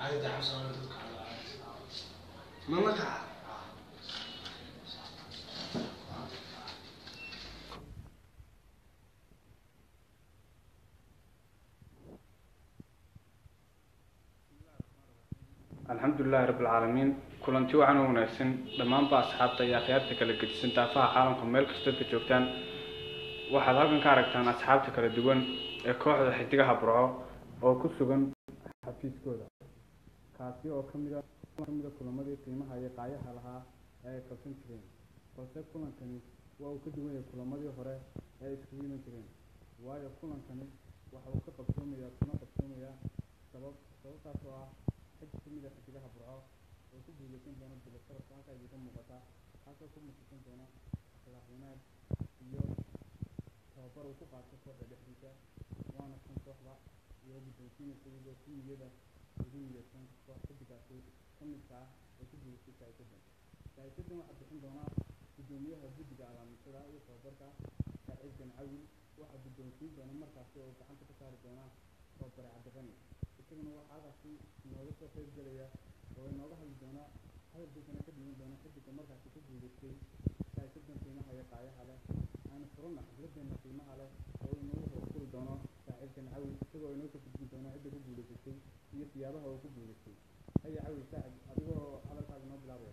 mama kaca alxamdulilaahi rabbilcaalamiin kulanti waxaan u wanaagsan dhammaanba asxaabta iyo akhyaarta kala gedisan daafaha caalamka meel kastoo ka joogtaan waxaad halkan ka aragtaan asxaabta kala duwan ee kooxda xidigaha burco oo ku sugan xafiiskooda kaasi oo kamida kamida kulamadii qiimaha iyo qaayaha lahaa ee ay qabsan jireen balse kulankani waa uu ka duwan yahay kulamadii hore ee ay iskugu iman jireen waayo kulankani waxa uu ka qabsoomayaa kuna qabsoomayaa sabab sababtaas oo ah xig kamid a xidigaha burco oo ku guuleysan doona bilasharafka halkaa idinka muuqata kaasoo ku musisan doona akhlaaq wanaag iyo tababar uu ku qaato kooxda dhexdiisa waana kan kooxda iyo guddoonsiinaysa iyadoo si niyada ugu niyadsan koox xidigaasi ka midka ah oo ku guuleystay saa'isadan saa'isadan waxaa bixin doonaa guddoomiyaha guddiga alaamisada iyo tababarka saaciid gancawil waxaa guddoonsiin doona markaasi oo gacanta ka saari doona tababare cabdiqani isaguna waxaa halkaasi inooga soo qayb gelaya oo inooga hadli doona hadalkiisana ka dhiman doona xidiga markaasi ku guuleystay saa'isadan qiimaha iyo qaayaha leh aanu furana xafladeena qiimaha leh oo inoogu hoosfuri doono saaciidkan cawil isagoo inoo ka gudbin doono cidda ku guuleysatay iyo siyaabaha uu ku guuleystay haya cawil saacid adigoo hadalkaaga inoo bilaabaya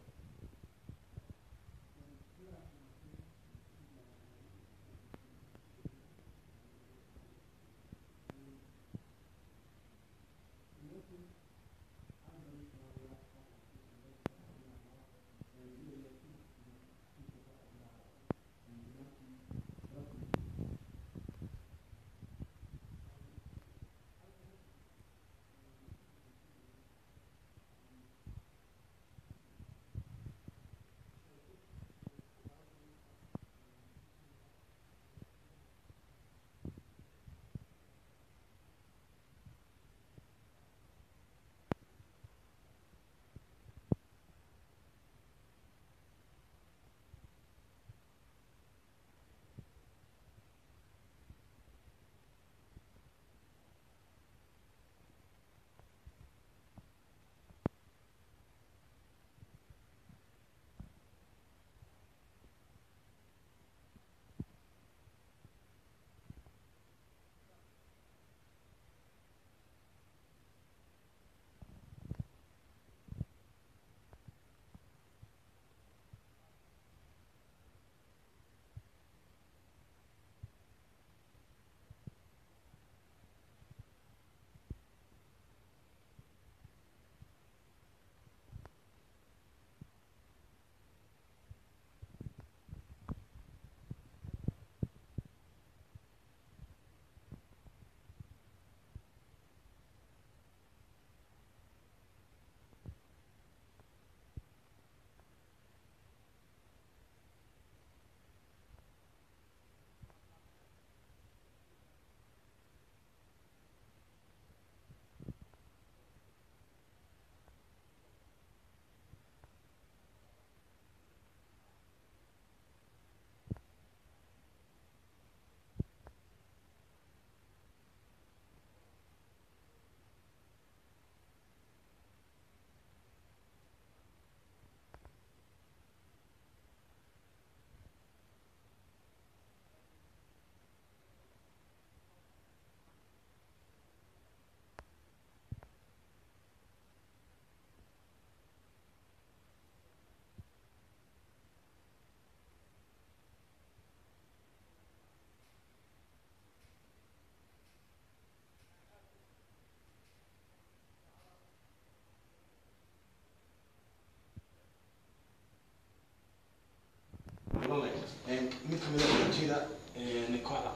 mid kamid a ujeeda kooxda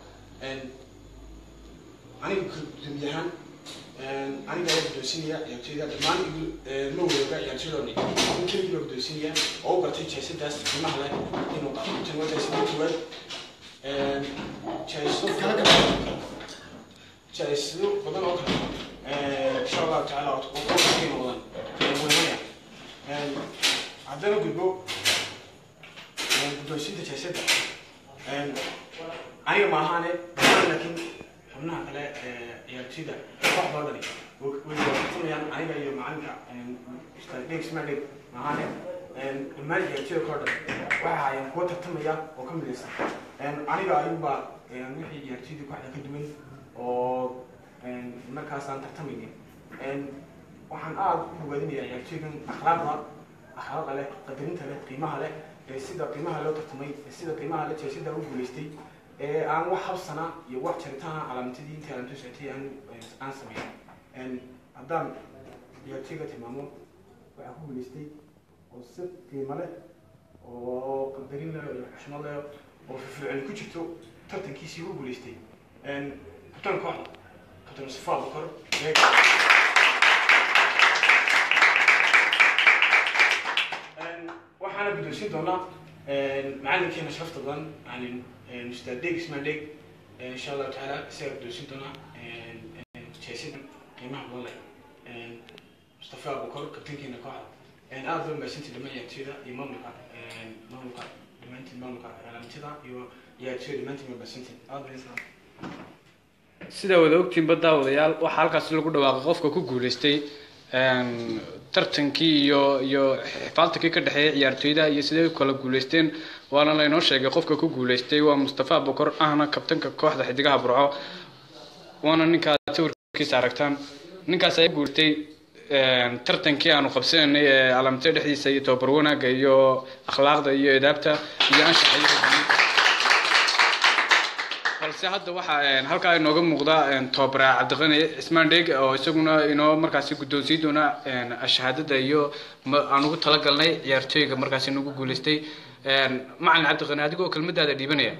aniga gudoomiye ahaan aniga ayaa guddoonsinaya ciyaartooyda dhammaan ma wadaaga ciyaartooydoo dhan in keligii baa guddoonsinaya oo u bartay jeesadaas qiimaha leh inuu qaato tan waa jeesada koowaad jeesado kala kala jeesado badan oo kale insha allahu tacaala oo qiimo badan weynaya haddana gudbo guddoonsinta jeesada aniga ma ahaane laakiin xubnaha kale ee ciyaartooyda kooxdoo dhani way tartamayaan aniga iyo macalinka ustaad dheg ismaadheg mahane dhammaan ciyaartooyda koo dhan waxay ahaayeen kuwa tartamaya oo ka midaysan aniga ayuba wixii ciyaartooydii kooxda ka duwan oo markaasaan tartamaynin waxaan aada u bogaadinayaa ciyaartooygan akhlaaqda akhlaaqda leh qadarinta leh qiimaha leh ee sida qiimaha loo tartamay ee sida qiimaha la jeesida u guulaystay ee aan wax habsana iyo wax jaritaana calaamtadii intii aan tusatay aan aan sameyn haddaan ciyaartooyga tilmaamo waxaa ku guulaystay oo si qiimo leh oo qadarin leh iyo xushmad leh oo firfircooni ku jirto tartankiisii u guulaystay kabtan kooxda kabtan mustafa abukar waxaana guddoonsiin doonaa macalinkeena sharafta badan yani ustaad deg ismaan deg insha allahu tacaala isagaa guddoonsiin doonaa jeesida qiimaha badan leh mustafa abukar kabtankeena kooxda aada loo mahadsantii dhammaan ciyaartooyda iyo maamulka maamulka dhammaantiin maamulka calaamtida iyo ciyaartooyda dhammaantiin waa mahadsantiin aada baa sidaa wada ogtiinba daawadayaal waxaa halkaasi lagu dhawaaqay qofka ku guulaystay tartankii iyo iyo xifaaltankii ka dhexeeyay ciyaartooyda iyo siday u kala guulaysteen waana laynoo sheegay qofka ku guulaystay waa mustafa abukar ahna kabtanka kooxda xidigaha burco waana ninkaa sawirkiisa aragtaan ninkaas ayaa guulaystay tartankii aanu qabsanaynay ee calaamtida dhexdiisa iyo tababar wanaagga iyo akhlaaqda iyo edaabta iyo anshaxa balse hadda waxaa halkaa inooga muuqda tobabara cabdiqani cismaan dheeg oo isaguna inoo markaasi guddoonsiin doona shahaadada iyo aan ugu talagalnay ciyaartooyga markaasi nagu guulaystay macalin cabdiqani adigoo kelmadaada dhiibanaya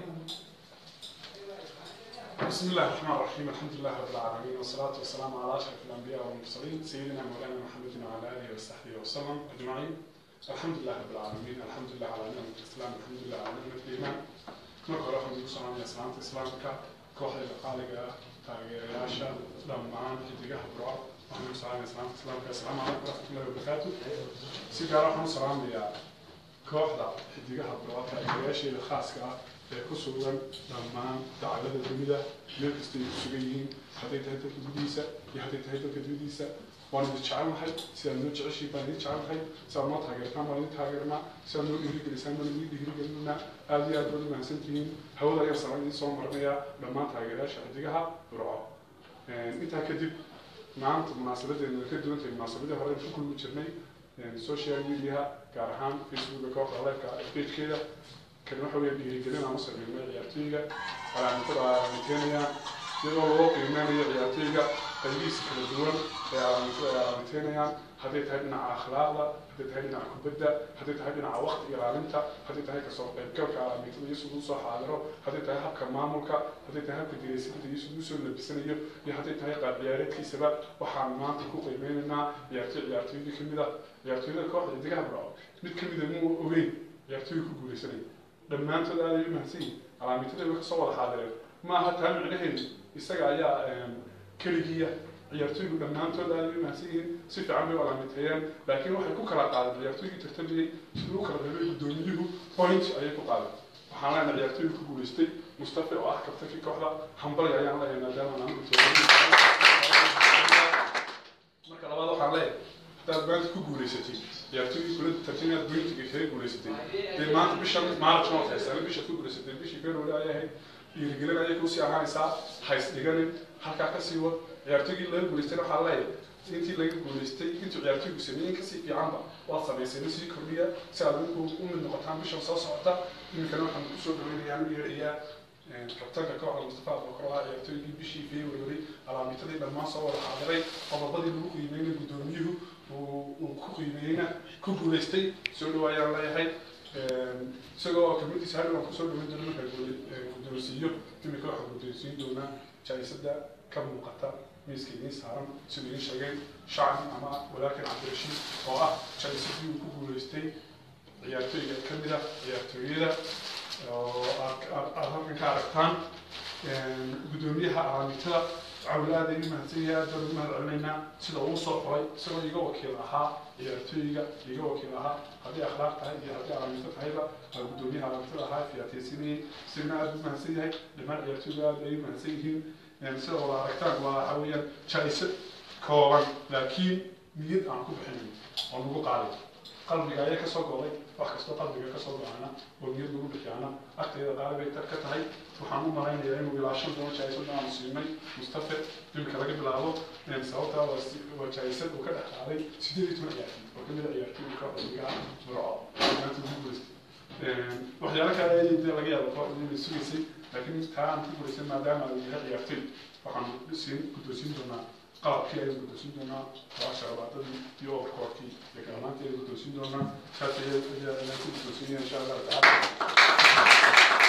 بسم الله الرحمن الرحيم الحمد لله رب العالمين والصلاة والسلام على أشرف الأنبياء والمرسلين سيدنا مولانا محمد وعلى آله وصحبه وسلم أجمعين الحمد لله رب العالمين الحمد لله على نعمة الإسلام الحمد لله على نعمة الإيمان marka hore waxaan ugu salaamaya salaamta islaamka kooxda qaaliga ah taageerayaasha dhammaan xidigaha burco waxaan ugu salaamaya salaamta islaamka asalaamu calaykum waraxmatullahi wabarakaatu si gaar waxaan u salaamayaa kooxda xidigaha burco taageerayaasheeda khaaska ah ee ku sugan dhammaan dacalada dunida meel kasta ay ku sugan yihiin hadday tahay dalka gudihiisa iyo hadday tahay dalka dibadiisa waan idin jecelnahay sidaad noo jeceshiin baan idin jecelnahay sidaad noo taageertaan baan idin taageernaa sidaad noo dhiirigelisaan baan idin dhiirigelinaa aada iyo aad baad u mahadsantihiin hawada ayaan salaan idin soo marinayaa dhammaan taageerayaasha xidigaha burco intaa kadib maanta munaasabadeena ka duwan tahay munaasabadii hore ku kulmi jirnay social mediaha gaar ahaan facebooka kooxda leefka pagekeeda kan waxa weeye dhiirigelin aan u sameynay ciyaartooyga calaamatada calaamateynayaan iyadoo loo qiimeynayo ciyaartooyga qaybihiisa kala duwan ee calaamatada ay calaamateynayaan hadday tahay dhinaca akhlaaqda hadday tahay dhinaca kubadda hadday tahay dhinaca waqti ilaalinta hadday tahay kasoo qaybgalka calaamatada iyo siduu soo xaadiro hadday tahay habka maamulka hadday tahay habka diraysinta iyo siduu soo labisanayo iyo hadday tahay qaab ciyaareedkiisaba waxaan maanta ku qiimeynaynaa ciyaartooy ciyaartooydii kamid ah ciyaartooyada kooxda xidigaha burco mid kamida muu ogeyn ciyaartooyga ku guuleysanaya dhammaantood aad ay u mahadsan yihin calaamitada way kasoo wada xaadireen ma aha taa micnaheedu isaga ayaa keligiya ciyaartooygu dhammaantood aad ay u mahadsan yihiin si fiican bay u calaamiteeyeen laakiin waxay ku kala qaadeen ciyaartooygii tartamayey siduu u kala reebay guddoomiyuhu point ayay ku qaadeen waxaan leenahay ciyaartooygu ku guuleystay mustafa oo ah kabtankii kooxda hambali ayaan leeyahay maadaama aan marka labaad waxaan leeyahay haddaad maanta ku guuleysatay ciyaartooygii kula tartamaad pointiga kaga guuleysatay dee maanta bishan maarch ma haysan bishaad ku guuleysatay bishii february ayay ahayd dhiirigelin ayay kusii ahaanaysaa hays dhiganin halkaa kasii wad ciyaartooygii laga guuleystayna waxaa leeyahay intii laga guuleystay intuu ciyaartooygu sameeyey kasii fiicanba waad samaysay sii kordhiya si aad idinku u mid noqotaan bishan soo socota iminkana waxaan kusoo dhaweynayaa u yeedhayaa kabtanka kooxda mustafa abubakar ciyaartooygii bishii february alaamitadii dhammaan soo wada xaadiray qodobadii lagu qiimeynay guddoomiyuhu uu ku qiimeeyeyna ku guuleystay soo dhawaayaan leeyahay isagoo kamadiisa hadhow aan kusoo dhaweyn doono markaa guddoonsiiyo imika waxaa guddoonsiin doonaa jaisada ka muuqata miiska idiin saaran siduu idiin sheegay shacbi ama walaalkan cabdirashiid oo ah jaisadii uu ku guuleystay ciyaartooyga kamid ah ciyaartooyada oo aad halkan ka aragtaan guddoomiyaha alaamitada cawl aad ay u mahadsan yahay aad baan ugu mahad celinaynaa sida uu soo qoray isagoo iga wakiil ahaa ciyaartooyga iga wakiil ahaa haddii akhlaaq tahay iyo haddii alaamito tahayba aa guddoomiyaha alaamitada ahaa fiyaateysinayay isagana aad u mahadsan yahay dhammaan ciyaartooyga aad ay u mahadsan yihiin sida wada aragtaan waa waxa weeyaan jaa-iso kooban laakiin niyad aan ku bixinayn oo lagu qaaday qalbiga ayaa kasoo go'day wax kastoo qalbiga kasoo go'ana oo niyad lagu bixiyaana agteeda qaali bay ka tahay waxaan u malaynayaa inuu ilaa shan toban jaa-isada aanu siinay mustafe imika laga bilaabo sababtaa waa waa jaa-isad uu ka dhex qaaday sideed iyo toban ciyaartoy oo kamid a ciyaartoyinka xilligaa burco maanta ugu guuleystay waxyaalo kale ayay dee laga yaaba kooxda inay sugaysay laakiin taa aan ku guulaysan maadaama uu yahay ciyaartoy waxaan siin guddoonsiin doonaa qalabkii ayaan guddoonsiin doonaa waa sharabaadadii iyo overkoorkii iyo kalamaantii ayaan guddoonsiin doonaa saas ayaa ayaan ku guddoonsiinaya insha allahu tacaala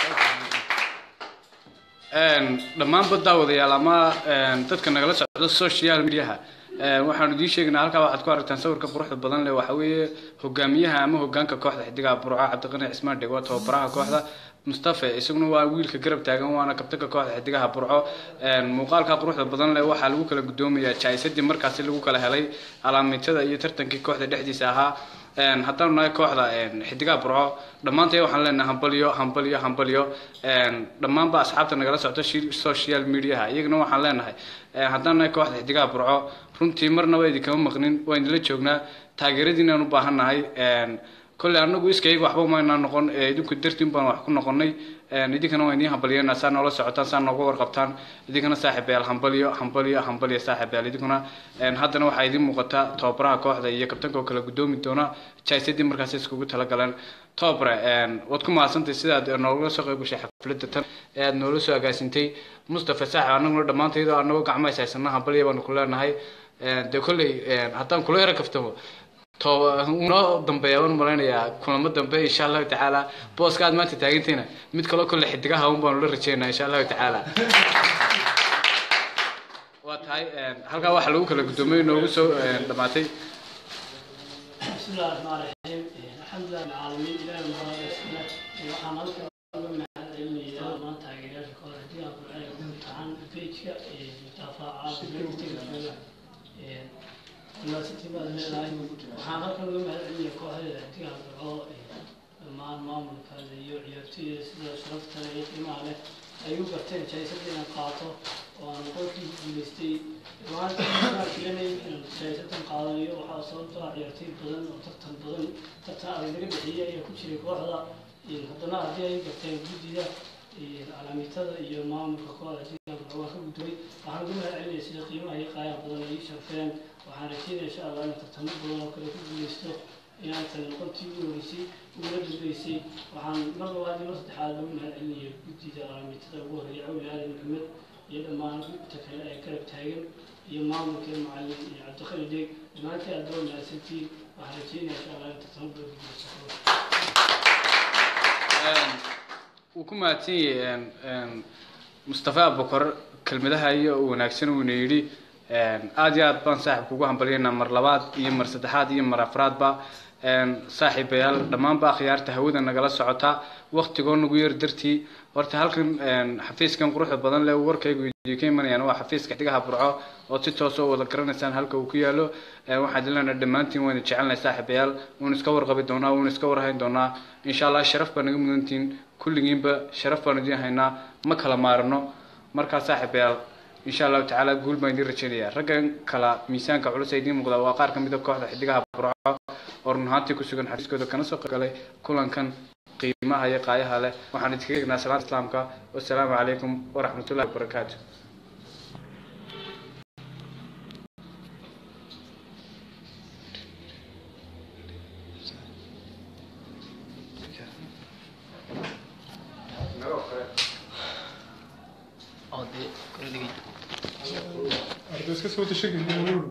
dhammaanba daawadayaal ama dadka nagala socda social mediaha waxaanu idiin sheegaynaa halkaa waxaad ku aragtaan sawirka quruxda badan leh waxa weeye hogaamiyaha ama hogaanka kooxda xidigaha burco cabdiqani cismaan dheg waa tababaraha kooxda mustafe isaguna waa wiilka garab taagan waana kabtanka kooxda xidigaha burco muuqaalka quruxda badan leh waxaa lagu kala gudoomayaa jaa-isadii markaasi lagu kala helay alaamitada iyo tartankii kooxda dhexdiisa ahaa haddaanu nahay kooxda xidigaha burco dhammaantay waxaan leenahay hambalyo hambalyo hambalyo dhammaanba asxaabta nagala socto social mediaha iyagana waxaan leenahay haddaan nahay kooxda xidigaha burco runtii marnaba idinkama maqnin waa idinla joognaa taageeradiinaan u baahan nahay kolley anagu iskayga waxba maynaa noqon idinku dartiin baan wax ku noqonay idinkana waa idiin hambalyeena saa noola socotaan saa nooga warqabtaan idinkana saaxiibayaal hambalyo hambalyo hambalyo saaxiibayaal idinkuna haddana waxaa idiin muuqata tababaraha kooxda iyo kabtanka oo kala gudoomi doona jaisadii markaas iskugu talagaleen tobabare waad ku mahadsantay sidaad noogala soo qayb gashay xafladda tan ee aad noola soo agaasintay mustafa saaxib anaguna dhammaantaydo anagoo gacmahays haysana hambalya baanu ku leenahay dee kolley haddaan kula yara kaftamo noo dambeeya waan malaynayaa kulamo dambe insha allahu tacaala booska aad maanta taagantayna mid kaloo kolle xidigaha un baanu la rajeynaa insha allahu tacaala waa tahay halkaa waxaa lagu kala guddoomay noogu soo dhamaatay بسم الله الرحمن الرحيم الحمد لله رب العالمين إلهي المبارك اسمه waxaan halkan uga mahadcelinayaa maanta taageerayaasha kooxda diyaha burcada guud ahaan pageka dafaaca blogtiga university baad leedahay waxaan halkan uga mahadcelinayaa kooxda diyaha burco dhammaan maamulkaada iyo ciyaartoyda sida sharafta leh iyo qiimaha leh ay u garteen jaysada inaan qaato oo aan qolkii guulaystay maanta inaan filanay inaan jaysadan qaadanayo waxaa sababtoo ah ciyaartoy badan oo tartan badan tartan adag laga bixiyay ayaa ku jiray kooxda haddana haddii ay garteen guddida calaamitada iyo maamulka kooxda diiga waa ka gudbay waxaan ugu mahadcelinaya sida qiimaha iyo qaayaha badan ay ii sharfeen waxaan rajeynaya insha allah in tartamo badan oo kale ku guuleysto inaan tani noqontii ugu horeysay ugula dambeysay waxaan mar labaad iyo mar saddexaad lagu mahadcelinaya guddida calaamitada ugu horeeya cawli aadan maxamed iyo dhammaan gudta kale ee garab taagan iyo maamulka macalin iyo cabdiqali deeg dhammaantii aad daba mahadsantiin waxaan rajeynaya insha allah in tartamo badan ku guuleysto wuu ku mahadsan yahay mustafa abukar kelmadaha iyo wanaagsan uuna yidhi aada iyo aad baan saaxib kugu hambalyaynaa mar labaad iyo mar saddexaad iyo mar afraadba saaxiibayaal dhammaanba akhyaarta hawada nagala socota waktigoo nagu yar dartii horta halkan xafiiskan quruxda badan leh warkaygu idinka imanayaan waa xafiiska xidigaha burco oo si toos oo wada garanaysaan halka uu ku yaalo waxaan idin leenahay dhammaantiin waan idin jecelnahay saaxiibayaal wuuna iska warqabi doonaa wuuna iska warhayn doonaa insha allah sharaf baa naga mudantiin kulligiinba sharaf baan idin haynaa ma kala maarno markaa saaxiibayaal insha allahu tacaala guul baan idin rajeynaya raggan kala miisaanka culus ee idiin muuqda waa qaar ka mid a kooxda xidigaha burco oo run ahaantii ku sugan xariiskooda kana soo qayb kulankan qiimaha iyo qaayaha leh waxaan idinkaga egnaa salaanta islaamka wasalaamu calaykum waraxmatullahi wabarakaatu arday iska soo tashageliya